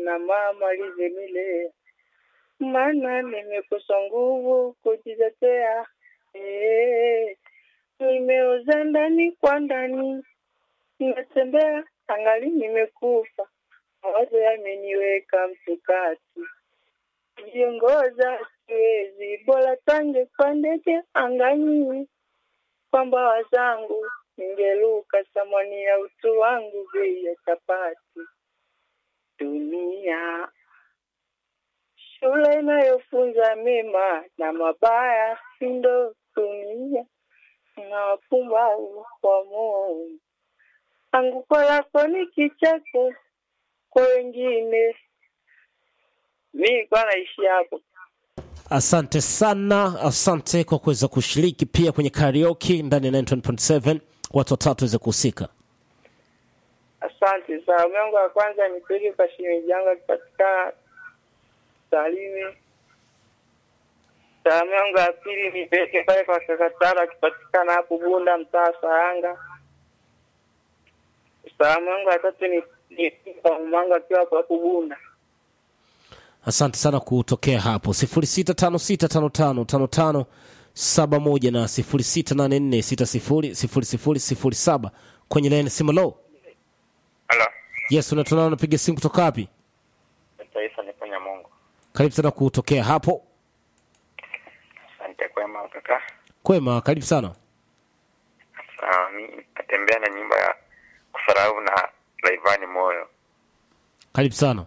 na mama alizenilea, maana nimekosa nguvu kujitetea. Eh, nimeoza ndani kwa ndani, natembea angali nimekufa, mawazo yameniweka mtukati, viongoza siwezi, bora tange kwa ndege angani, kwa mbawa zangu ningeluka thamani ya utu wangu, bei ya chapati. Dunia shule inayofunza mema na mabaya, ndo dunia na wapumbavu wa Mungu. Anguko lako ni kicheko kwa wengine. Mi kwa naishi hapo. Asante sana, asante kwa kuweza kushiriki pia kwenye karaoke ndani ya 91.7 watu watatu waweze kuhusika. Asante. Salamu yangu ya kwanza nipeleke kwa shemeji yangu akipatikana Salimi. Salamu yangu ya pili nipeleke pale kwa Kakatara akipatikana hapo Bunda, mtaa Saranga. Salamu yangu ya tatu ni ni kwa mamangu akiwa hapo hapo Bunda. Asante sana kutokea hapo 0656555571 na 0684600007 kwenye laini simu low. Halo, Yes, unatona unapiga simu kutoka wapi? taifa ni kwenye Mungu. Karibu sana kutokea hapo. Asante kwema kaka. Kwema, karibu sana. Sawa, mi natembea na nyumba ya kufarau na Laivani Moyo. Karibu sana.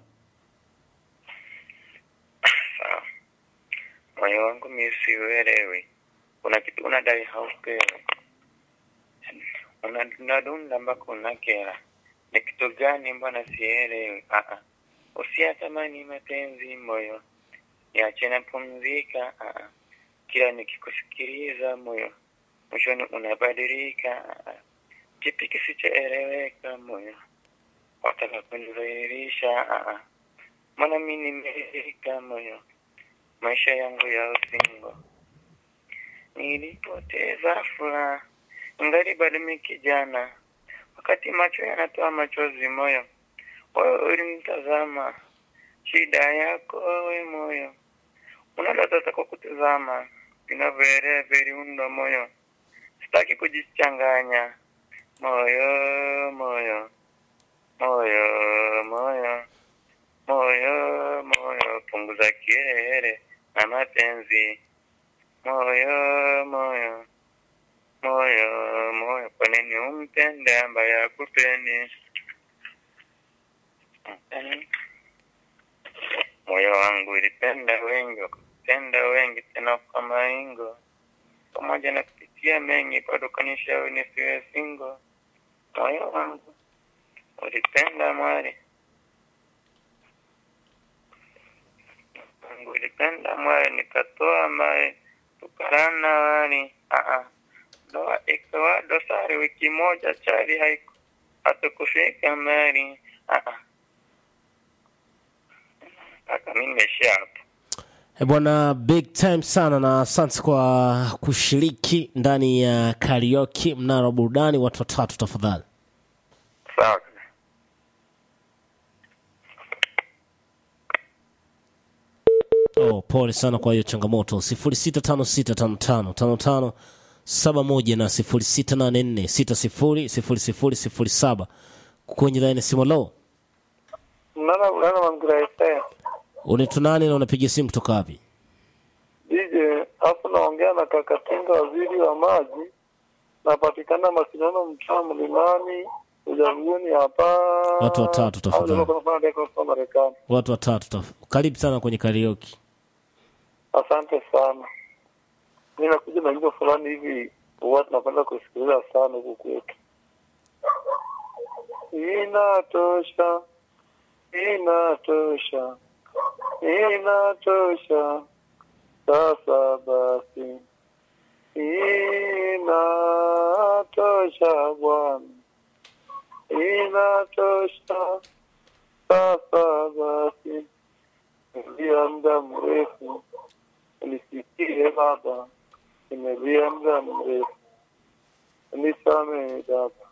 Sawa, moyo wangu mi siuelewi, una kitu unadai haupewi, Una- unadunda mpaka unakera. Ni kitu gani mbona sielewi? Ah, ah. Usiyatamani mapenzi moyo, niache napumzika. Ah, ah. Kila nikikusikiliza moyo, mwishoni unabadilika. Ah, ah. Kipi kisichoeleweka moyo, wataka kunidhalilisha? Ah, ah. Mbona mi nimeridhika moyo, maisha yangu ya usingo nilipoteza furaha, ngali bado mi kijana, wakati macho yanatoa machozi moyo, wewe ulinitazama, shida yako wewe moyo, unalotaka kwa kutazama vinavyoelea viliundo moyo, sitaki kujichanganya moyo moyo moyo moyo moyo moyo, punguza kiherehere na mapenzi moyo moyo moyo moyo, kwa nini umpende ambaye hakupendi? Mm. Moyo wangu ulipenda wengi, wakupenda wengi tena kwa maingo, pamoja na kupitia mengi, bado kanishauri nisiwe singo. Moyo wangu ulipenda mwari wangu ulipenda mwari, nikatoa mae tukarana wali Aa, ndoa ikawa dosari, wiki moja chali haiku hatukufika mbali. Aa, mpaka mi nimeishia hapo. Eh, bwana big time sana na asante kwa kushiriki ndani ya karaoke mnara wa burudani watu watatu tafadhali Sawa kaka. oh, pole sana kwa hiyo changamoto 0656555571 na 0684600007 kwenye laini simu lo Mnana ulana mangura ese unaitwa nani na unapiga simu kutoka wapi DJ hapo naongea na Kakatinga, waziri wa maji. Napatikana Masindano, mtaa Mlimani, Ujanguni hapa. Watu watatu tafadhali. Au ndio kufanya kwa Marekani. watu watatu taf- karibu sana kwenye karaoke Asante sana. Mimi nakuja na nyimbo fulani hivi huwa tunapenda kusikiliza sana huku kwetu. Inatosha, inatosha, inatosha. Sasa basi, inatosha Bwana, inatosha. Sasa basi, nimelia muda mrefu, nisikie Baba, nimelia muda mrefu, nisamehe Baba,